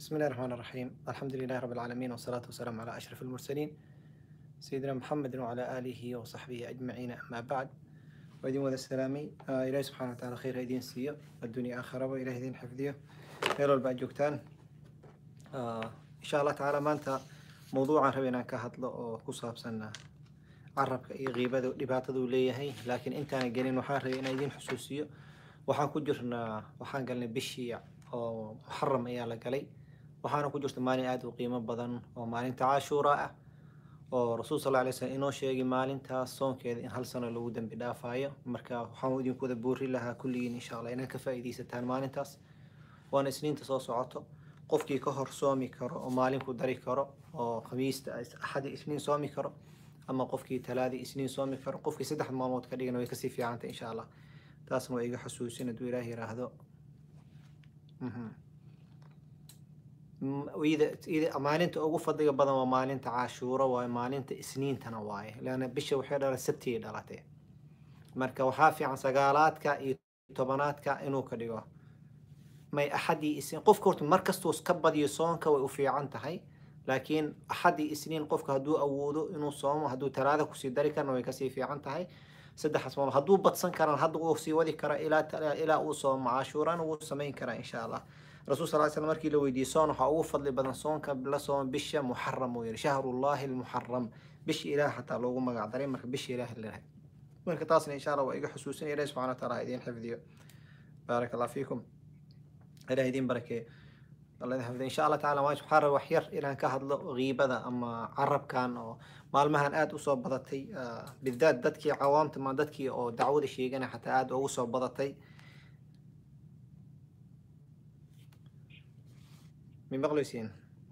بسم الله الرحمن الرحيم الحمد لله رب العالمين والصلاة والسلام على أشرف المرسلين سيدنا محمد وعلى آله وصحبه أجمعين أما بعد وإذن وذا السلامي آه إلهي سبحانه وتعالى خير هيدين سيئ الدنيا آخرة وإلهي دين حفظيه خير البعد جوكتان آه إن شاء الله تعالى ما أنت موضوعا ربنا كهدل أو كصاب سنة carabka iyo qiibada dhibaataduu leeyahay laakiin intaana gelin waxaan rabay inaan idin xusuusiyo waxaan ku jirnaa waxaan galnay bishii oo muxaram ayaa la galay waxaana ku jirta maalin aada u qiimo badan oo maalinta cashuura ah oo rasuul sal alay slam inoo sheegay maalintaas soonkeeda in hal sano lagu dembi dhaafayo marka waxaan idinku wada boori lahaa kulligiin insha allah inaad ka faa'iidaysataan maalintaas waana isniinta soo socoto qofkii ka hor soomi karo oo maalin ku dari karo oo khamiista axadi isniin soomi karo ama qofkii talaadii isniin soomi karo qofkii saddex maalmood ka dhigana way kasii fiicantay insha allah taasna waa iga xusuusin hadduu ilaah yiraahdo maalinta ugu fadliga badan waa maalinta cashuuro waaye maalinta isniintana waaye leanna bisha waxay dhala sabtigay dhalatay marka waxaa fiican sagaalaadka iyo tobanaadka inuu ka dhigo may axadii isniin qofka horta markastuu ka badiyo soonka way u fiican tahay laakiin axadii isniin qofka hadduu awoodo inuu soomo hadduu talaada kusii dari karna way kasii fiican tahay saddexaas maalmood hadduu badsan karaan hadda uu sii wadi kara ilaa ilaa uu soomo cashuurana wuu samayn karaa insha allah rasuul sal slam markii la weydiiyey soon waxaa ugu fadli badan soonka la soomo bisha muxaram uu yihi shahrullahi almuxaram bisha ilaah xataa loogu magac daray marka bisha ilaah lalahay marka taasna insha allah waa iga xusuusinaya ilahi subxana wa taala ha idiin xifdiyo baaraka allah fiikum ilaah idiin barakeeyo الله يحفظه إن شاء الله تعالى ما سبحانه وحير إلى كهضل غيبة أما عرب كان أو مالمهن آد أصاب بضتي آه بالذات دتكي عوامت ما دتكي أو دعوة شيء أنا حتى آد أو أصاب بضتي من بغلوسين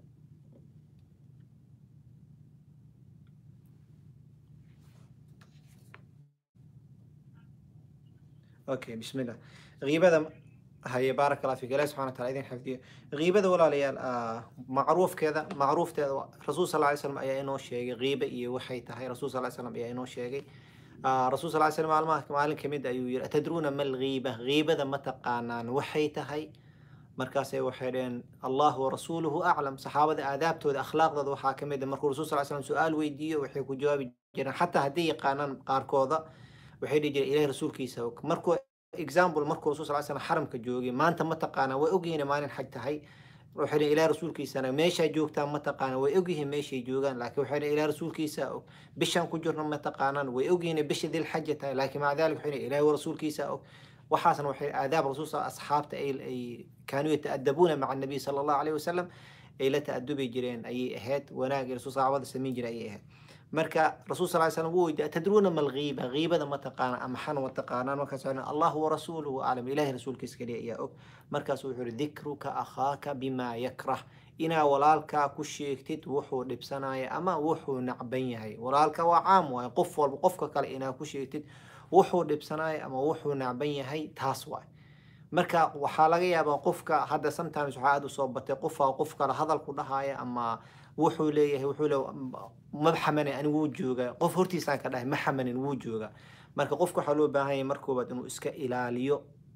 أوكي بسم الله غيبة هيا بارك الله فيك الله سبحانه وتعالى إذن حفظيه غيبة ولا ليال آه معروف كذا معروف تذا رسول صلى الله عليه وسلم أي إنه شيء غيبة إيه وحي تهي رسول صلى الله عليه وسلم أي إنه شيء آه رسول صلى الله عليه وسلم معلومات معلم كميد أيو أتدرون ما الغيبة غيبة ذا متقانان وحي تهي مركاسي وحيرين الله ورسوله أعلم صحابة آدابته أخلاق ذا وحا كميد مركو رسول صلى الله عليه وسلم سؤال ويديه وحي كجواب جران حتى هدي قانان قاركوذا وحي يجي إليه رسول كيسوك مركو example markuu rasul sal slam xaramka joogay maanta ma taqaana way ogyihiin maalin xaj tahay waxay ilaa rasuulkiisana meeshaa joogtaan ma taqaana way ogyihiin meeshay joogaan laakiin waxay ilaa rasuulkiisa og bishaan ku jirna ma taqaanaan way ogyihiin bisha dil xaja tahay laakiin maca dalik waxay ilaahi rasuulkiisa og waxaasna waxay aadaab rasuul asxaabta ay kaanuu yataadabuuna maca nabiy sala allahu alayhi wasalam ay la ta'adubi jireen ayay ahayd wanaag rasuul saxaabada samayn jiray ayay ahayd marka rasuul sal ly slam wuu weydiiya atadruuna ma alghiiba ghiibada ma taqaana ama xan ma taqaanaan markaas wuxuu allah warasuuluhu aclam ilahi rasuulkiisa kaliya ayaa og markaas wuxuu yihi dikruka akhaaka bimaa yakrah inaa walaalkaa ku sheegtid wuxuu dhibsanaya ama wuxuu nacban yahay walaalka waa caam waaye qof walba qofka kale inaa ku sheegtid wuxuu dhibsanaya ama wuxuu nacban yahay taas waay marka waxaa laga yaabaa qofka hadda sometimes waxaa aada usoo batay qofaa qof kale hadalku dhahaya ama wuxuu leeyahay wuxuu le ma xamanin ani wuu joogaa qof hortiisaan ka dhahay ma xamanin wuu joogaa marka qofka waxaa loo baahan yahay markoobaad inuu iska ilaaliyo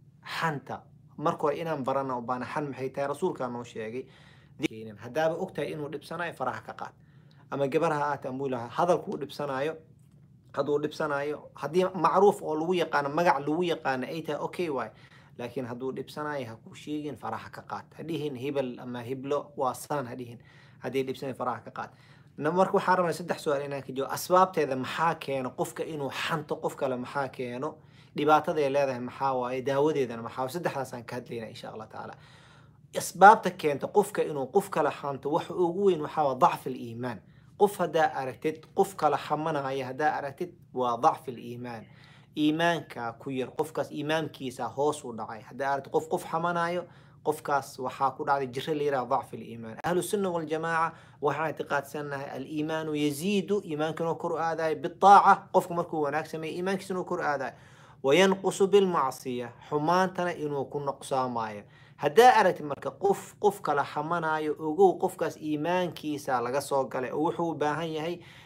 xanta marka hore inaan barana baana xan maxay tahay rasuulkaa noo sheegay haddaaba ogtahay inuu dhibsanayo faraha ka qaad ama gabarha aata ambulaha hadalkuu dhibsanayo hadduu dhibsanayo haddii macruuf oo lagu yaqaano magac lagu yaqaano ay tahay okay waay laakiin hadduu dhibsanayo ha ku sheegin faraha ka qaad hadhihin hebel ama hiblo waa saan hadhihin haddii dhibsanayo faraha ka qaad marka waxaan rabnaa saddex su-aal inaan ka jawaab asbaabteeda maxaa keeno qofka inuu xanto qof kale maxaa keeno dhibaataday leedahay maxaa waaye daawadeedana maxaa saddexdaasaan ka hadlaynaa insha allah tacaala asbaabta keenta qofka inuu qof kale xanto waxa ugu weyn waxaa waa dacfi aliimaan qof haddaa aragtid qof kale xamanaya haddaa aragtid waa dacfi aliimaan iimaanka ku yar qofkaas iimaankiisa hoos u dhacay haddaa aragtid qof qof xamanayo qofkaas waxaa ku dhacday jiro la yiraha dacfi aliimaan ahlu sunna waljamaaca waxaan ictiqaadsanahay aliimaanu yaziidu iimaanka inuu kor u aadayo bitaaca qofku markuu wanaag sameeya iimaankiisa inuu kor u aadayo wayanqusu bilmacsiya xumaantana inuu ku noqsaamayo haddaa aragtid marka qof qof kala xamanayo ogow qofkaas iimaankiisa laga soo galay oo wuxuu u baahan yahay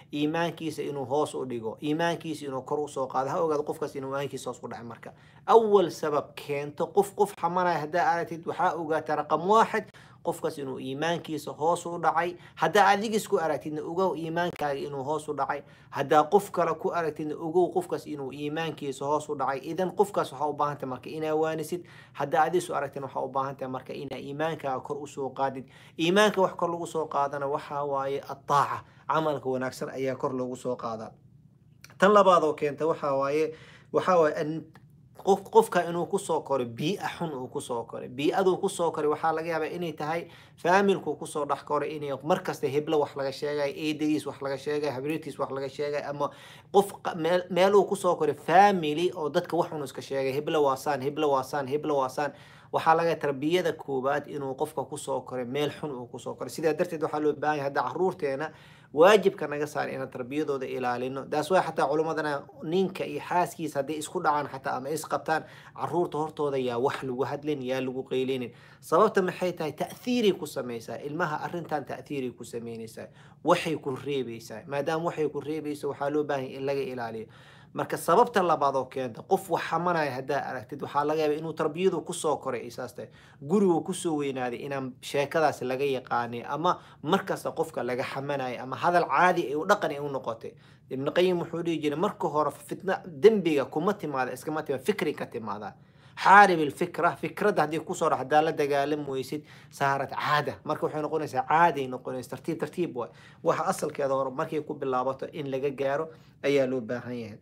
iimaankiisa inuu hoos u dhigo iimaankiisa inuu kor usoo qaado ha ogaado qofkaas inuu iimaankiisa hoos ku dhacay marka awal sabab keento qof qof xamanaya haddaa aragtid waxaa ogaata raqam waaxid qofkaas inuu iimaankiisa hoos u dhacay haddaa adiga isku aragtidna ogow iimaankaaga inuu hoos u dhacay haddaa qof kale ku aragtidna ogow qofkaas inuu iimaankiisa hoos u dhacay idan qofkaas waxaa u baahantahay marka inaa waanisid haddaa adiga isu aragtidna waxaa u baahantahay marka inaa iimaankaaga kor usoo qaadid iimaanka wax kor lagu soo qaadana waxaa waaye ataaca camalka wanaagsan ayaa kor loogu soo qaadaa tan labaad oo keenta waxaa waaye waxaa waaye qof qofka inuu kusoo koray biia xun uu kusoo koray bii'aduu kusoo koray waxaa laga yaabaa inay tahay faamilku kusoo dhex koray inay markasta heblo wax laga sheegay eedadiis wax laga sheegay habriirtiis wax laga sheegay ama qof meel uu kusoo koray family oo dadka wax un iska sheegay heblo waasaan heblo waasaan heblo waasaan waxaa laga tarbiyada koowaad inuu qofka kusoo koray meel xun uu kusoo koray sidaa darteed waxaa loo baahan yahay hadda caruurteena waajibka naga saar inaan tarbiyadooda ilaalino daas waa xataa culimmadana ninka iyo xaaskiisa hadday isku dhacaan xataa ama isqabtaan caruurta hortooda yaa wax lagu hadlin yaa lagu qeylinin sababta maxay tahay ta'hiiray ku samaysaa ilmaha arrintan ta'hiiray ku samaynaysaa waxay ku reebaysaa maadaama waxay ku reebayso waxaa loo baahan in laga ilaaliyo marka sababta labaad oo keenta qof wax xamanaya haddaa aragtid waxaa laga yaaba inuu tarbiyadu kusoo koray isaas tahay gurigu kusoo weynaaday inaan sheekadaas laga yaqaanay ama markasta qofka laga xamanayo ama hadal caadi ay u dhaqan ay u noqotay ibn qayim wuxuu dhihi jiray marka hore fitna dembiga kuma timaada iskama timaada fikri ka timaada xaarib ilfikra fikradda haddii kusoo dhax haddaa la dagaalam weysid saarat caada marka waxay noqonaysaa caaday noqonaysa tartiib tartiib waay waxa asalkeeda hore markay ku bilaabato in laga gaaro ayaa loo baahan yahay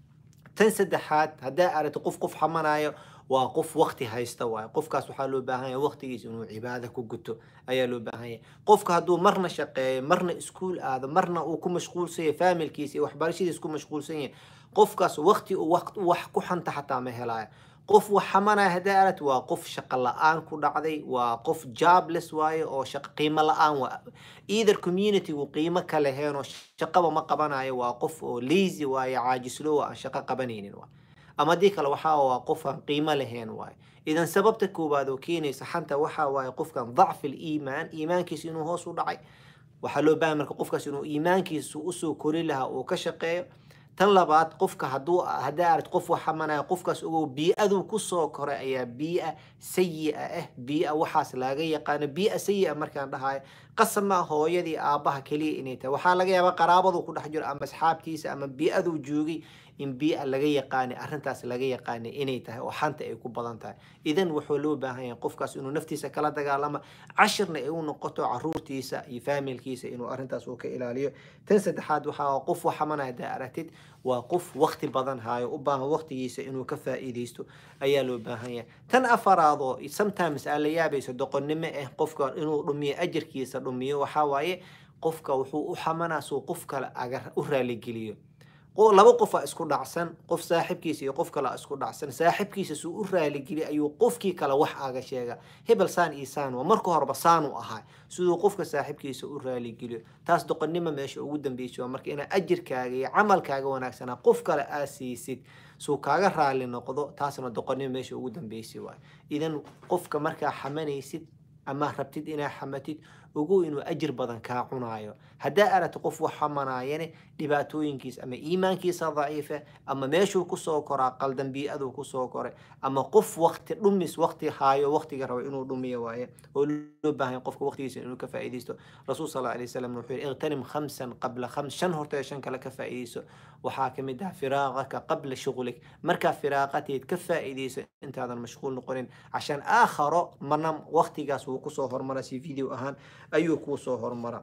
tan saddexaad haddaa aragto qof qof xamanayo waa qof wakti haysta waayo qofkaas waxaa loo baahan yahay waktigiisa inuu cibaado ku guto ayaa loo baahan yahay qofka hadduu marna shaqeeyo marna iskuul aado marna uu ku mashquulsan yahay faamilkiisa iyo waxbarashadiisa ku mashquulsan yahay qofkaas wakti uu wax ku xanta xataa ma helaayo qof wax xamanaya haddaa aragti waa qof shaqo la-aan ku dhacday waa qof jobless waaye oo shaqo qiimo la-aan waa either communitygu qiimo ka leheen oo shaqaba ma qabanayo waa qof oo lazy waaye caajislow aan shaqo qabanaynin waa ama haddii kale waxaa waa qof aan qiimo lahayn waaye idan sababta koowaad oo keenaysa xanta waxaa waaye qofkan dacfi liimaan iimaankiisa inuu hoos u dhacay waxaa loo baahan marka qofkaas inuu iimaankiisa usoo kori lahaa uu ka shaqeeyo tan labaad qofka haduu haddaa aragti qof wax xamanaya qofkaas ogow bii-aduu kusoo koray ayaa bii-a sayi-a ah bii-a waxaas laga yaqaano bii-a sayi-a markaan dhahayo qasama hooyadii aabbaha keliya inay tahay waxaa laga yaabaa qaraabadu ku dhex jiro ama asxaabtiisa ama bii-aduu joogay in bii-a laga yaqaanay arrintaas laga yaqaanay inay tahay oo xanta ay ku badan tahay idan wuxuu loo baahan yahay qofkaas inuu naftiisa kala dagaalamo cashirna ay u noqoto caruurtiisa iyo faamilkiisa inuu arrintaas uu ka ilaaliyo tan saddexaad waxaa qof wax xamanaya haddaa aragtid waa qof wakti badan haayo u baahan waktigiisa inuu ka faa'iidaysto ayaa loo baahan yahay tan afaraadoo sometimes aa la yaabayso doqonnimo ah qofka inuu dhumiyo ajarkiisa dhumiyo waxaa waaye qofka wuxuu u xamanaa suu qof kale aga u raaligeliyo laba qofaa isku dhacsan qof saaxibkiisa iyo qof kale isku dhacsan saaxibkiisa suu u raaligeliya ayuu qofkii kale wax aga sheega hebel saan iyo saan waa marka horeba saanu ahaa siduu qofka saaxibkiisa u raaligeliyo taas doqonnimo meesha ugu dambeysa waa marka inaa ajirkaaga iyo camalkaaga wanaagsanaa qof kale aa siisid suu kaaga raali noqdo taasna doqonnimo meesha ugu dambeysay waay idan qofka markaa xamanaysid ama rabtid inaa xamatid ogow inuu ajir badan kaa cunaayo haddaa aragti qof wax xamanaayane dhibaatooyinkiisa ama iimaankiisa daciifa ama meeshuu kusoo koraa qaldan bii-aduu kusoo koray ama qof wakti dhumis wakti haayo waktiga rabo inuu dhumiyo waaye oo loo baahanya qofka waktigiisa inuu ka faa'iidaysto rasuul sal alay wasalam wuxuu yihi iqtanim khamsan qabla khams shan horta shan kale ka faa'iidayso waxaa ka mid ah firaaqaka qabla shughlik markaa firaaqateed ka faa'iidayso intaadan mashquul noqonin cashaan aakharo marna waktigaas wuu kusoo hormara si video ahaan ayuu kuu soo hormara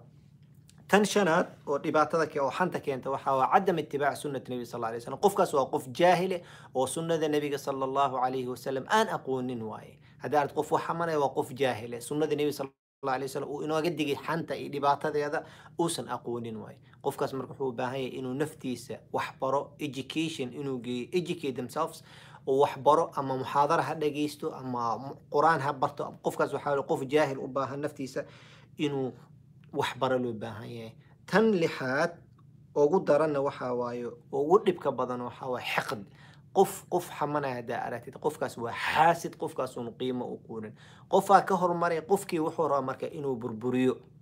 tan shanaad oo dhibaatada oo xanta keenta waxaa waa cadam itibaac sunnati nebi sal alay slam qofkaas waa qof jaahile oo sunnada nebiga sala allahu calayhi wasalam aan aqoonin waaye haddii aad qof wax xamanaya waa qof jaahile sunnada nebi sal alay wasalam uu inooga digay xanta iyo dhibaatadeeda uusan aqoonin waaye qofkaas marka wuxuu u baahan yahay inuu naftiisa wax baro education inuu geeyo educate themselves oo wax baro ama muxaadara ha dhageysto ama qur-aan ha barto qofkaas waxaa qof jaahil u baahan naftiisa inuu wax baro loo baahan yahay tan lixaad ugu daranna waxaa waaye ugu dhibka badan waxaa waaye xiqd qof qof xamanaya haddaa aragtid qofkaas waa xaasid qofkaas uun qiimo u quunin qofaa ka hormaray qofkii wuxuu rabaa marka inuu burburiyo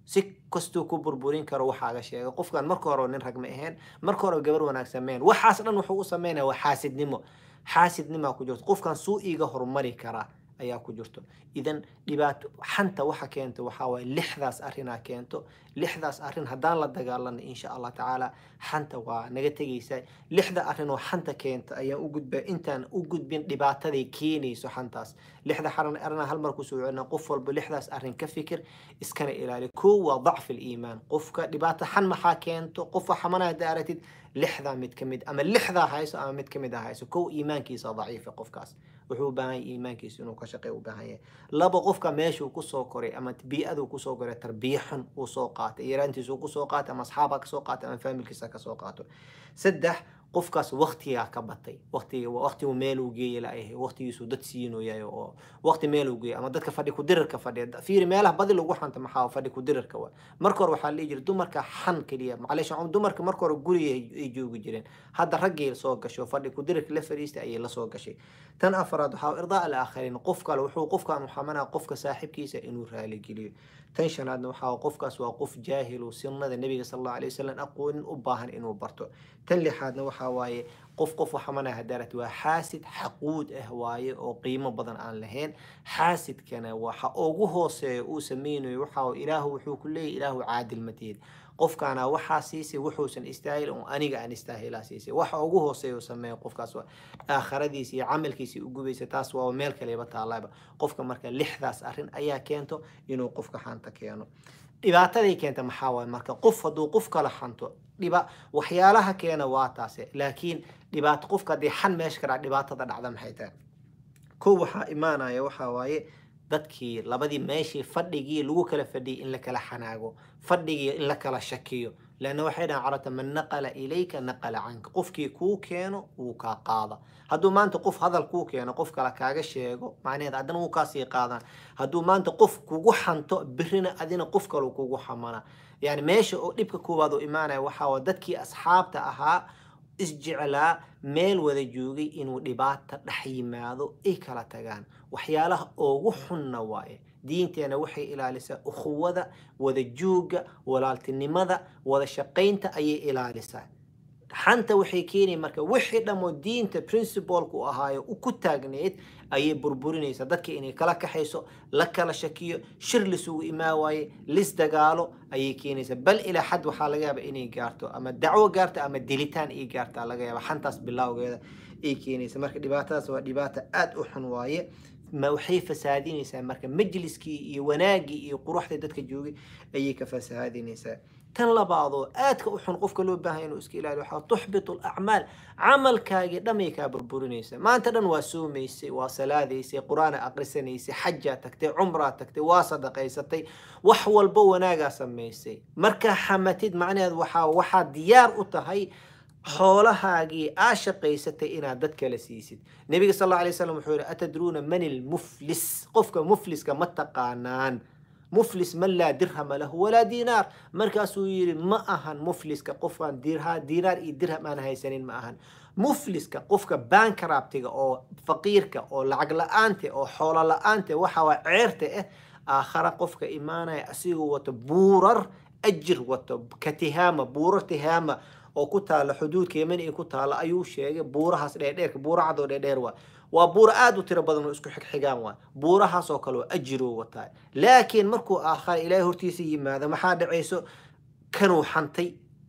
si kastuu ku burburin karo waxaaga sheega qofkan marka hore nin rag ma ahayn marka hore gabar wanaagsan meen waxaas dhan wuxuu u sameynaya waa xaasidnimo xaasidnimaa ku jirto qofkan suu iiga horumari karaa ayaa ku jirto idan dhibaato xanta waxa keento waxaa waaye lixdaas arrinaa keento lixdaas arrin haddaan la dagaalano insha allah tacaala xanta waa naga tegaysa lixda arrin oo xanta keenta ayaan u gudbaa intaan u gudbin dhibaataday keenayso xantaas lixda xaran arrinaa hal mar kusoo celina qof walba lixdaas arrin ka fikir iskana ilaali kow waa dacfi liimaan qofka dhibaato xan maxaa keento qofa xamana hadda aragtid lixdaa mid ka mid ama lixdaa hayso ama mid ka mid ah hayso kow iimaankiisa daciifa qofkaas wuxuu u baahan yahay iimaankiisa inuu ka shaqeeyo u baahan yahay laba qofka meeshuu kusoo koray ama bii'aduu kusoo koray tarbiya xun uu soo qaatay yaraantiisuu kusoo qaatay ama asxaabaa kasoo qaatay ama faamilkiisa kasoo qaato saddex qofkaas waktigaa ka batay waqtiga waqtigu meel uu geeya laayahay waqtigiisuu dad siinoyahay oo waqti meel uu geeya ama dadka fadhi kudirirka fadhiya fiiri meelaha badi lagu xanta maxaa fadhi kudirirka wa marka hore waxaa la dhihi jiray dumarka xan keliya macleesh dumarka marka hore guriga ay joogi jireen hadda raggii soo gasho fadhi kudirirka la fadhiistay ayay lasoo gashay tan afraad waxaa irdaa alaakhariin qof kale wuxuu qofkan xamanaa qofka saaxiibkiisa inuu raaligeliyo tan shanaadna waxaa qofkaas waa qof jaahilu sunnada nebiga sal allahu alay wasalam aqoonin u baahan inuu barto tan lixaadna waxaa waaye qof qof waxamana hadarat waa xaasid xaquud ah waaye oo qiimo badan aan lahayn xaasidkana waxa ugu hooseeya uu sameynayo waxaa ilaahu wuxuu ku leeyahy ilaahu caadil matihid qofkaana waxaa siisay wuxuusan istaahil oo aniga aan istaahilaa siisay waxa ugu hooseeya uu sameeyo qofkaas waa aakhiradiisa iyo camalkiisa u gubaysa taas waa meel kaleba taalaaba qofka marka lixdaas arrin ayaa keento inuu qofka xanta keeno dhibaataday keenta maxaa waaye marka qof hadduu qof kala xanto dhiba waxyaalaha keena waa taase laakiin dhibaato qofka haddii xan meesha ka dhac dhibaatada dhacda maxay tahay kow waxaa imaanaya waxaa waaye dadkii labadii meeshii fadhigii lagu kala fadhiyay in la kala xanaago fadhigii in la kala shakiyo leanna waxay dhahan carabta man naqala ilayka naqala canka qofkii kuu keeno wuu kaa qaada hadduu maanta qof hadal kuu keeno qof kale kaaga sheego macnaheed haddana wuu kaasii qaadaan hadduu maanta qof kugu xanto birina adina qof kale kugu xamana yani meesha oo dhibka koowaad oo imaanaya waxaa waa dadkii asxaabta ahaa isjeclaa meel wada joogay inuu dhibaata dhex yimaado ay kala tagaan waxyaalaha ugu xunna waaye diinteena waxay ilaalisaa ukhuwada wada jooga walaaltinimada wada shaqaynta ayay ilaalisaa xanta waxay keenaya marka wixii dhammoo diinta principalku ahaayo ku taagneed ayay burburinaysaa dadka inay kala kaxayso la kala shakiyo shir lisugu imaa waaye lis dagaalo ayay keenaysaa bal ilaa xad waxaa laga yaaba inay gaarto ama dacwo gaarto ama dilitaan ay gaartaa laga yaaba xantaas bilowgeeda ay keenaysa marka dhibaatadaas waa dhibaata aada u xun waaye ma waxay fasaadinaysaa marka majliskii iyo wanaagii iyo quruxda dadka joogay ayay ka fasaadinaysaa tan labaadoo aadka u xun qofka loo baahan inuu iska ilaaliyo waxaa tuxbitu alacmaal camalkaagii dhamay kaa burburinaysa maanta dhan waa soomaysay waa salaadaysay qur-aana aqrisanaysay xajaa tagtay cumraa tagtay waa sadaqaysatay wax walba wanaagaa samaysay markaa xamatid macnaheed waxaa waxaa diyaar u tahay xoolahaagii aa shaqaysatay inaad dad kala siisid nebiga sal alla alay slam wuxuu yihi atadruuna man ilmuflis qofka mufliska ma taqaanaan muflis man laa dirhama lahu walaa diinaar markaasuu yidhi ma ahan mufliska qofkaan diinaar iyo dirham aan haysanin ma ahan mufliska qofka bankrabtiga oo faqiirka oo lacag la-aante oo xoolo la-aante waxa waa ceerta ah aakhara qofka imaanaya asigoo wato buurar ajir wato ka tihaama buurar tihaama oo ku taala xuduudka yemen ay ku taala ayuu sheegay buurahaas dheerdheerka buura cadoo dheerdheer waa waa buuro aada u tiro badan oo isku xigxigaan waa buurahaas oo kale oo ajiroo wataa laakiin markuu aakhara ilaahay hortiisa yimaado maxaa dhacayso kanuu xantay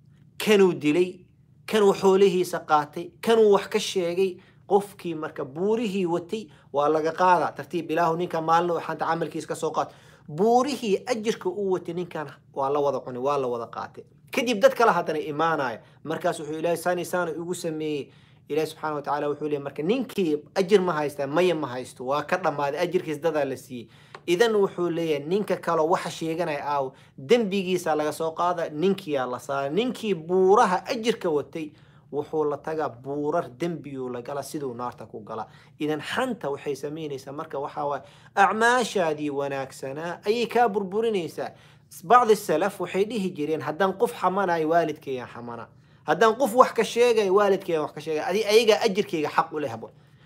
kanuu dilay kanuu xoolihiisa qaatay kanuu wax ka sheegay qofkii marka buurihii watay waa laga qaadaa tartiib ilaahu ninka maalin oo xanta camalkiisa kasoo qaat buurihii ajirka uu watay ninkan waa la wada cunay waa la wada qaatay kadib dad kale haddana imaanaya markaas wuxuu ilaahay saani saana igu sameeyey ilahi subxaana wa tacala wuxuu leeyay marka ninkii ajir ma haystaa maya ma haysto waa ka dhammaaday ajirkiis dadaa la siiyey idan wuxuu leeyahay ninka kaloo waxa sheeganaya aaw dembigiisa laga soo qaada ninkiyaa la saara ninkii buuraha ajirka watay wuxuu la tagaa buurar dembiyuu la gala siduu naarta ku gala idan xanta waxay samaynaysaa marka waxaa waaye acmaashaadii wanaagsanaa ayay kaa burburinaysaa bacdi salaf waxay dhihi jireen haddaan qof xamanayo waalidkeeyaan xamana haddaan qof wax ka sheegayo waalidkeeyan wax ka sheegay adi ayagaa ajirkeyga xaq u lehbo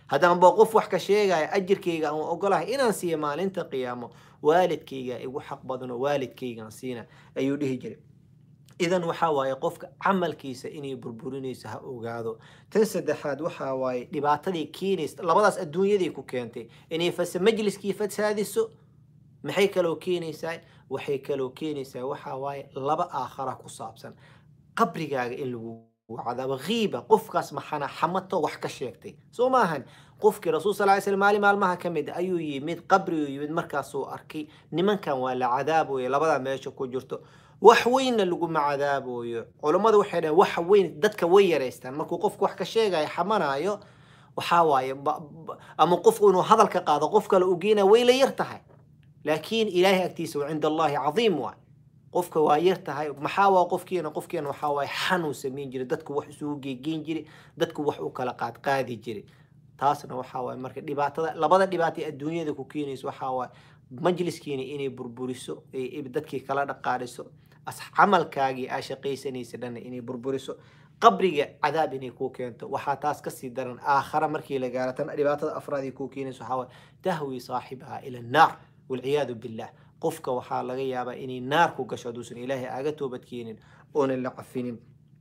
haddaan ba qof wax ka sheegaya ajirkayga aan ogolahay inaan siiya maalinta qiyaamo waalidkayga igu xaq badano waalidkaygaan siina ayuu dhihi jiray idan waxaa waaye qofka camalkiisa inay burburinayso ha ogaado tan saddexaad waxaa waaye dhibaatadii keenaysa labadaas adduunyadii ku keentay inay fas majliskii fasaadiso maxay kaloo keenaysaa waxay kaloo keenaysaa waxaa waaye laba aakhara ku saabsan qabrigaaga in lagu cadaabo khiiba qofkaas maxana xamato wax ka sheegtay soo maahan qofkii rasuul sal ly slam maalin maalmaha ka mid ayuu yimid qabriguu yimid markaasuu arkay nimankan waa la cadaaboya labadaa meesha ku jirto wax weynna laguma cadaaboyo culammadu waxay dhaheen wax weyn dadka way yaraystaan markuu qofku wax ka sheegayo xamanaayo waxaa waaye ama qofku inuu hadal ka qaado qof kale u geynaya way la yar tahay laakiin ilaahay agtiisa wa cinda allahi cadiim waay qofka waa yar tahay maxaa waa qofkiina qofkiina waxaa waaye xanuu samayn jiray dadku wax isugu geegeyn jiray dadku wax u kala qaad qaadi jiray taasna waxaa waaye marka dhibaatada labada dhibaato ee adduunyada ku keenayso waxaa waaye majliskiina inay burburiso dadkii kala dhaqaadhiso camalkaagii aa shaqaysanaysa dhanna inay burburiso qabriga cadaab inay kuu keento waxaa taas kasii daran aakhara markii la gaaro tan dhibaatada afraad kuu keenayso waxaa waaye tahwi saaxibaha ila annaar walciyaadu billah qofka waxaa laga yaabaa inay naar ku gasho hadduusan ilaahay aaga toobadkeenin oonan la cafinin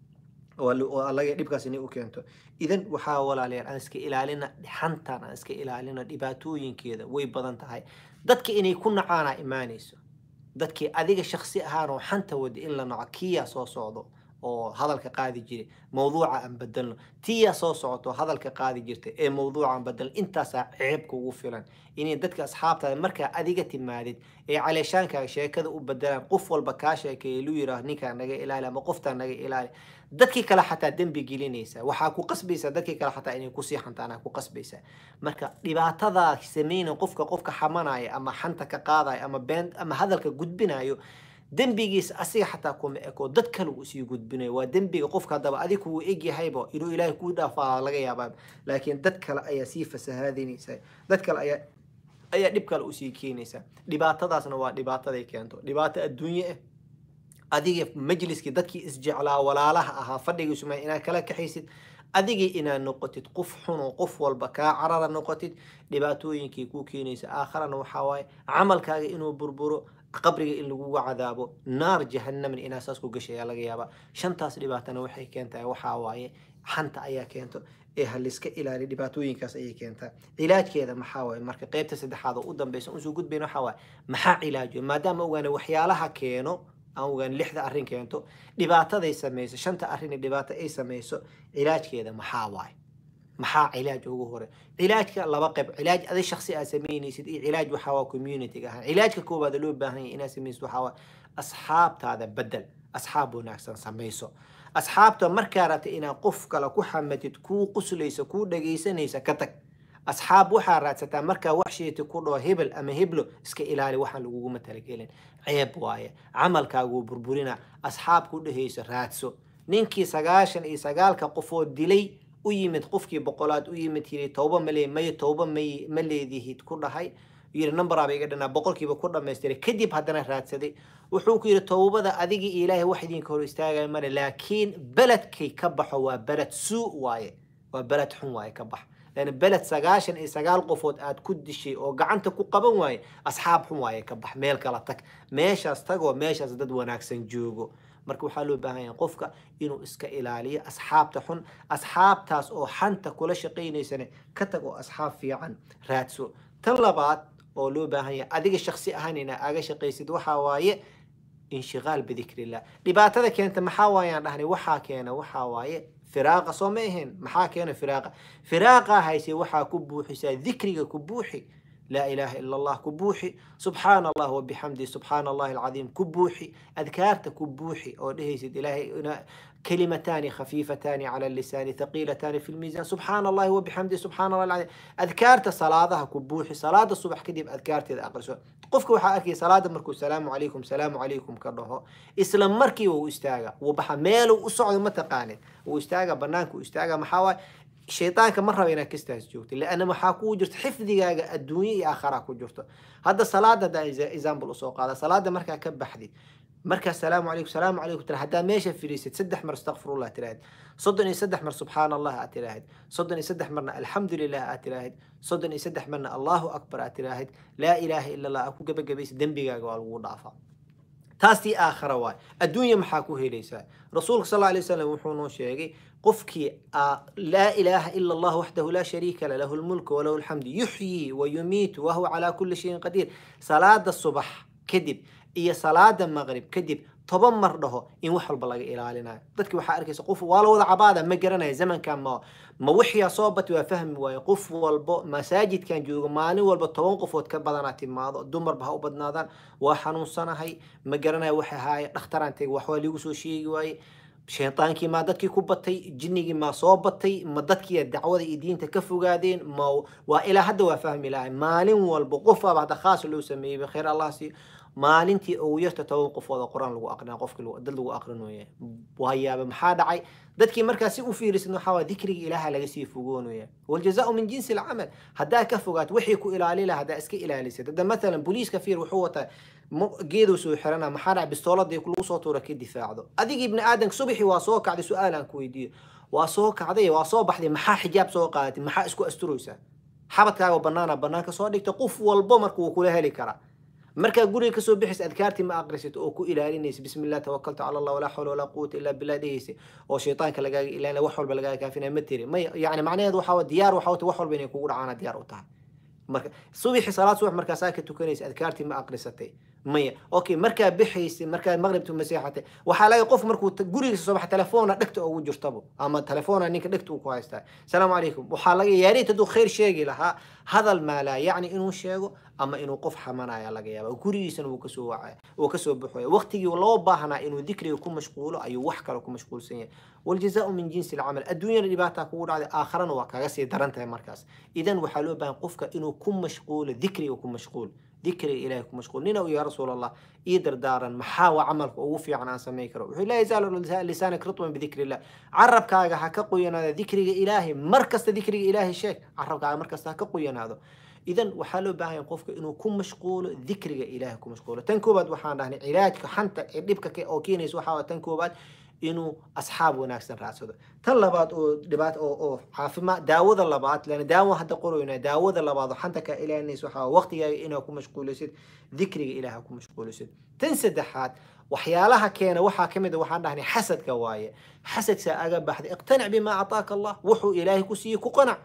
allaga dhibkaas inay u keento idan waxaa walaalayaal aan iska ilaalina xantan aan iska ilaalina dhibaatooyinkeeda way badan tahay dadka inay ku nacaana imaanayso dadkii adiga shaksi ahaanoo xanta wada in la naco kiyaa soo socdo oo hadalka qaadi jiray mawduuca aan bedelno tiyaa soo socoto hadalka qaadi jirta ee mawduuca aan bedelno intaasaa ceeb kugu filan inay dadka asxaabtaada markaa adiga timaadid ee caleeshaankaaga sheekada u bedelaan qof walba kaa sheekeeya lu yiraah ninkaa naga ilaali ama qoftaa naga ilaali dadkii kale xataa dembi gelinaysa waxaa ku qasbaysaa dadkii kale xataa inay kusii xantaanaa ku qasbaysaa marka dhibaatadaa sameyna qofka qofka xamanaya ama xanta ka qaadaya ama been ama hadalka gudbinayo dembigiisa asiga xataa kuma eko dad kale uu sii gudbinayo waa dembiga qofka haddaba adig kuu egyahayba inuu ilaahay kuu dhaafaa laga yaabaa laakiin dad kale ayaa sii fasahaadinaysa dad kale ayaa ayaa dhib kale usii keenaysa dhibaatadaasna waa dhibaataday keento dhibaato adduunye ah adiga majliskii dadkii isjeclaa walaalaha ahaa fadhigiisuma inaad kala kaxaysid adigii inaad noqotid qof xunoo qof walba kaa carara noqotid dhibaatooyinkii kuu keenaysa aakharana waxaa waaye camalkaaga inuu burburo qabriga in lagugu cadaabo naar jahanamna inaa saas ku gashay ayaa laga yaabaa shantaas dhibaatana waxay keentaa waxaa waaye xanta ayaa keento ee haliska ilaali dhibaatooyinkaas ayay keentaa cilaajkeeda maxaa waaye marka qeybta saddexaad oo u dambeysa usoo gudbayn waxaa waaye maxaa cilaajo maadaama ogaana waxyaalaha keeno aan ogaan lixda arrin keento dhibaataday samayso shanta arrin dhibaato ay samayso cilaajkeeda maxaa waaye maxaa cilaaj ugu hore cilaajka laba qayb cilaaj adi shaksi aad samaynaysid iyo cilaaj waxaa waa community ahaan cilaajka koowaad loo baahan yahay inaad samaysid waxaa waa asxaabtaada bedel asxaab wanaagsan samayso asxaabta markaa rabta inaad qof kale ku xamatid kuu quslaysa kuu dhagaysanaysa ka tag asxaab waxaa raadsataa markaa wax sheeti ku dhaho hebel ama heblo iska ilaali waxaan laguguma talagelin ceeb waaye camalkaaguu burburina asxaab ku dhehayso raadso ninkii sagaashan iyo sagaalka qofoo dilay u yimid qofkii boqolaad u yimid yiri towba male may towba may ma leedihid ku dhahay yiri numberaba iga dhanaa boqolkiiba ku dhamaystiray kadib haddana raadsaday wuxuu ku yidhi towbada adigii iyo ilaahay wax idinka hor istaagaya male laakiin beledkay ka baxo waa beled suu waaye waa beled xun waaye ka bax لأن بلد سجاشن إيه سجال قفوت آد كد شيء أو قعنت كقبن واي أصحاب هم واي كبح ميل كلاتك ماشي أستجوا ماشي أزداد وناكسن جوجو marka waxaa loo baahan yahay qofka inuu iska ilaaliyo asxaabta xun asxaabtaas oo xanta kula shaqaynaysane ka tag oo asxaab fiican raadso tan labaad oo loo baahan yahay adiga shaksi ahaan inaa aga shaqaysid waxaa waaye inshiqaal bidikrillah dhibaatada keenta maxaa waayaan dhahnay waxaa keena waxaa waaye firaaqa soo ma ahayn maxaa keena firaaqa firaaqa hayse waxaa ku buuxisaa dikriga ku buuxi لا إله إلا الله كبوحي سبحان الله وبحمده سبحان الله العظيم كبوحي أذكارت كبوحي أو دهيسد إلهي كلمتان خفيفتان على اللسان ثقيلتان في الميزان سبحان الله وبحمده سبحان الله العظيم أذكارت صلاة كبوحي صلاة الصبح كدب أذكارت إذا أقرسوا قفك وحا أركي صلاة مركو السلام عليكم سلام عليكم كرهو إسلام مركي وإستاغا وبحا ميلو وصعد متقانت وإستاغا بنانك وإستاغا محاوى shaytaanka ma raba inaad kastaas joogto leanna waxaa kuu jirto xifdigaaga adduunye iyo aakhara ku jirto hadda salaada haddaa example usoo qaada salaada markaa ka baxdid markaa salaamu calaykum salaamu calaykum tira haddaa meesha fadhiisid saddex mar astaqfirullah tiraahid soddon iyo saddex mar subxaan allah aad tiraahid soddon iyo saddex marna alxamdu lilah aad tiraahid soddon iyo saddex marna allahu akbar aad tiraahid laa ilaaha ila allah aad ku gebagabaysid dembigaaga waa lagu dhaafaa taastii aakhara waay adduunya maxaa ku helaysaa rasuulka sal alay wasalam wuxuu noo sheegay qofkii laa ilaaha ila allah waxdahu laa shariika la lahu lmulku walahu alxamdu yuxyii wa yumiitu wahuwa calaa kulli shayin qadiir salaada subax kadib iyo salaada maqrib kadib toban mar dhaho in wax walba laga ilaalinayo dadki waxaa arkaysa qof waa la wada cabaada ma garanaya zamankan ma ma wixiyaa soo bati waa fahmi waaye qof walbo masaajidkan joogo maalin walba toban qofood ka badanaa timaado dumarba ha u badnaadaan waa xanuunsanahay ma garanaya waxa ahaaye dhakhtaraan tegi wax waa liigu soo sheegi waaye shaytaankii maa dadkii ku batay jinnigii maa soo batay ma dadkii dacwada iyo diinta ka fogaadeen ma waa ilaa hadda waa fahmi lahay maalin walba qof aba hadda khaas loo sameeyey khayr allah siiyo maalintii ugu yarta toban qofood oo qur-aan lagu aqrinaa qofkii dad lagu aqrinooya waayaaba maxaa dhacay dadkii markaa si u fiirisid waxaa waa dikriga ilaaha laga sii fogoonaya waljazaau min jinsi alcamal haddaa ka fogaat wixii ku ilaali laha haddaa iska ilaalisid hadda mathalan booliiska fiir wuxuu wataa geeduu soo xirana maxaa dhacay bistooladii lagu soo tuura ka difaacdo adigii ibni aadanka subaxii waa soo kacday su-aal aan ku weydiiyo waa soo kacday waa soo baxday maxaa xijaab soo qaadatay maxaa isku asturaysaa xabadkaaga banaana banaanka soo dhigta qof walbo marka wuu kula heli karaa markaa guriga kasoo bixaysa adkaartii ma aqrisid oo ku ilaalinaysa bismi illah tawakaltu cala allah walaa xawla walaa quwata illa billah dhehaysa oo shaytaanka lagaaga ilaalina wax walba lagaaga kaafinaya ma tiri may yani macnaheedu waxaa diyaar waxaa wata wax walba inay kugu dhacaana diyaar u tahay marka subaxi salaad subax markaasaa ka tukanaysa adkaartii ma aqrisatay maya okay markaa bixaysay markaa maqribta maseexatay waxaa laga qof markuu gurigiisa soo baxa telefoona dhegta ugu jirtabo ama telefoona ninka dhegta uu ku haystaa salaamu calaykum waxaa laga yaariit hadduu khayr sheegi lahaa hadal maa laa yacni inuu sheego ama inuu qof xamanaya laga yaaba gurigiisana wuu kasoo wacaya wuu kasoo baxoya waqtigii loo baahnaa inuu dikriga ku mashquulo ayuu wax kale ku mashquulsan yahay waljazaau min jinsi alcamal adduunyana dhibaataa kugu dhacday aakharana waa kaga sii daran tahay markaas idan waxaa loo baahan qofka inuu ku mashquulo dikriga ku mashquul dikriga ilahay ku mashquul nina u yaa rasuul allah ii dardaaran maxaa waa camalka ugu fiican aan samayn karo wuxuu laa yazaalu lisaanak ritman bidikri illah carabkaaga ha ka qoyanaada dikriga ilaahay mar kasta dikriga ilaahay sheeg carabkaaga mar kasta ha ka qoyanaado idan waxaa loo baahan yahay qofka inuu ku mashquulo dikriga ilaahay ku mashquulo tan koobaad waxaan dhahnay cilaajka xanta ee dhibka oo keenaysa waxaa tan koobaad inuu asxaab wanaagsan raadsado tan labaad oo dhibaat oo oo caafimaad daawada labaad lana daawo hadda qoroyna daawada labaad oo xanta kaa ilaalinaysa waxaa waqtigaaga inaa ku mashquulisid dikriga ilaaha ku mashquulisid tan saddexaad waxyaalaha keena waxaa ka mid a waxaan dhahnay xasadka waaye xasadkaa aga baxday iqtanic bimaa ataaka allah wuxuu ilaahay ku siiyey ku qanac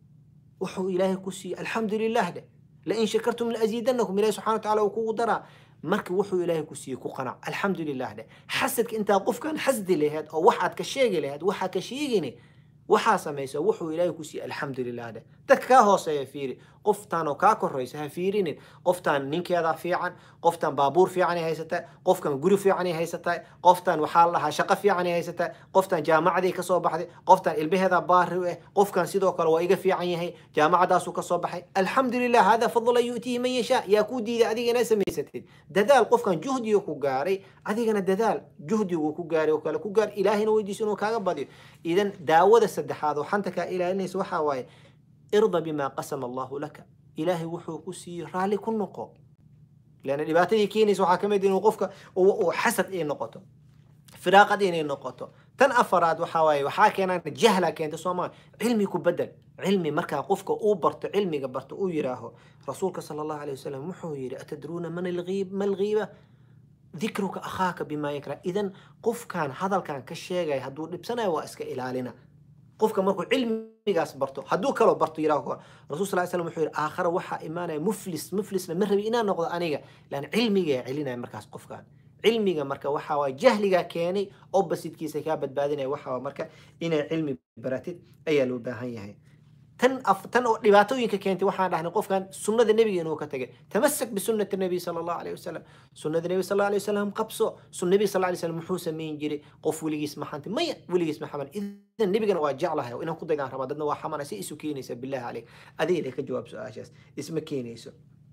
wuxuu ilaahay ku siiyey alxamdu lilah dheh lain shakartum laaziidanakum ilahi subxana wataala uu kugu daraa marka wuxuu ilaahay ku siiyey ku qanac alxamdu lilah dheh xasadka intaad qofkan xasdi laheed oo waxaad ka sheegi laheed waxaa ka sheegini waxaa samaysa wuxuu ilaahay ku siiyey alxamdu lilah dheh dadka kaa hooseeya fiiri qoftaan oo kaa koraysa ha fiirinin qoftaan ninkeeda fiican qoftaan baabuur fiican ay haysataa qofkan guri fiican ay haysataa qoftaan waxaa la dhahaa shaqo fiican ay haysataa qoftaan jaamacaday kasoo baxday qoftaan ilmaheeda baari u ah qofkan sidoo kale waa iga fiican yahay jaamacadaasuu kasoo baxay alxamdu lilah hada fadla yu'tiihi man yashaa yaa kuu diiday adiga inaa samaysatid dadaal qofkan juhdiga ku gaaray adigana dadaal juhdigu ku gaaray oo kale ku gaar ilaahina weydiiso inuu kaaga badiyo idan daawada saddexaad oo xanta kaa ilaalinaysa waxaa waaye irda bimaa qasama allahu laka ilaahay wuxuu ku siiyey raalli ku noqo leanna dhibaatadii keenaysa waxaa ka mid inuu qofka uu xasad ay noqoto firaaqad inay noqoto tan afaraad waxaa waaye waxaa keenaan jahla keenta soomaa cilmi ku bedel cilmi markaa qofka uu barto cilmiga barto uu yidhaaho rasuulka sala allahu alayh wasalam wuxuu yidhi atadruuna man alghiib ma alghiiba dikruka akhaaka bimaa yakra idan qofkan hadalkan ka sheegaya hadduu dhibsanayo waa iska ilaalina qofka markuu cilmigaas barto hadduu kaloo barto yiraahdo rasul sal slam wuxuu yidhi aakhara waxaa imaanaya muflis muflisna ma rabi inaan noqdo aniga lan cilmigaa celinaya markaas qofkan cilmiga marka waxaa waay jahligaa keenay oppositekiisa kaa badbaadinaya waxaa marka inay cilmi baratid ayaa loo baahan yahay tan tan oo dhibaatooyinka keentay waxaan dhahnay qofkan sunnada nebiga inuu ka tagay tamasak bisunati nabiy sala allahu alayh wasalam sunnada nebi sal alay wasalam qabso sun nebi sal alay wasalam muxuu samayn jiray qof weligiis ma xantay maya weligiis ma xaman idan nebigana waa jeclahay inaan ku daydaan rabaa dadna waa xamana si isu keenaysa billahi caleyk adigana ka jawaab su-aashaas isma keenayso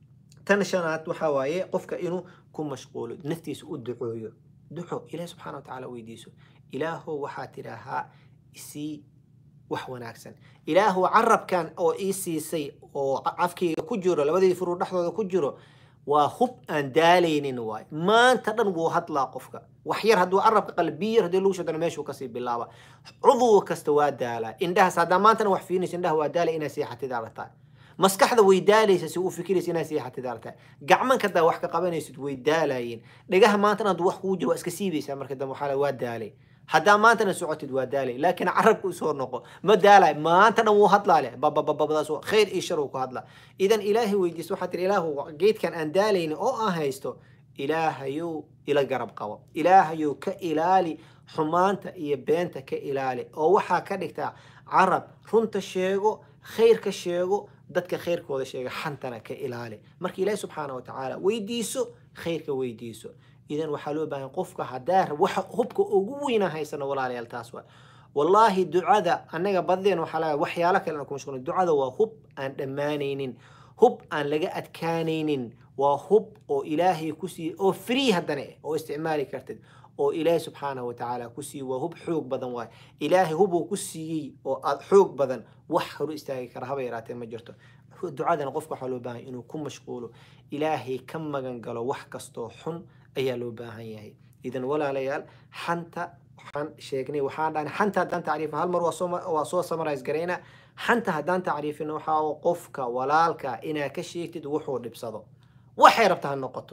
tan shanaad waxaa waaye qofka inuu ku mashquulo naftiisa u ducooyo duco ilaah subxana wa tacaala weydiiso ilaahow waxaa tidhaahaa isii wax wanaagsan ilaahu carabkan oo ii siisay oo cafkayga ku jiro labadii furuu dhexdooda ku jiro waa hub aan daalaynin waay maanta dhan wuu hadlaa qofka wax yar hadduu carabka qalbiya yar haddii lagu shadana meeshuu kasii bilaaba cudw kasta waa daalaa indhahaas haddaa maantana wax fiirinaysa indhaha waa daalay inaa seexatid aragtaa maskaxda way daalaysa si uu fikiraysa inaa seexatid aragtaa gacmanka haddaa wax ka qabanaysid way daalayiin dhagaha maantana hadduu wax kugu jiro waa iska siibaysaa marka dambe waxaa la waa daalay haddaa maantana socotid waa daalay laakiin carabka usoo noqo ma daalay maanta dhan wuu hadlaa leh babababadaas khayr iyo shar uu ku hadlaa idan ilaahay weydiiso waxaa tiri ilaahu geedkan aan daalaynin oo aan haysto ilaahayow ila garab qabo ilaahayow ka ilaali xumaanta iyo beenta ka ilaali oo waxaa ka dhigtaa carab runta sheego khayrka sheego dadka khayrkooda sheega xantana ka ilaali marka ilaahi subxaana wa tacaala weydiiso khayrka weydiiso idan waxaa loo baahan qofka haddaa waxa hubka ugu weyna haysano walaalayaal taas waa wallaahi ducada annaga badeen waxaa laga waxyaalo kale aan ku mashquulin ducada waa hub aan dhammaanaynin hub aan laga adkaanaynin waa hub oo ilaahay ku siiyey oo free haddana eh oo isticmaali kartid oo ilaahay subxaanahu wa tacaala ku siiyey waa hub xoog badan waay ilaahay hubuu ku siiyey oo aad xoog badan wax horu istaagi kara haba yaraatee ma jirto ducadana qofka waxaa loo baahan inuu ku mashquulo ilaahay ka magan galo wax kastoo xun ayaa loo baahan yahay idan walaalayaal xanta waxaan sheegnay waxaan dhahnay xanta haddaan tacriifin hal mar waa soo waa soo samarais garayna xanta haddaan tacriifin waxaa qofka walaalka inaa ka sheegtid wuxuu dhibsado waxay rabta ha noqoto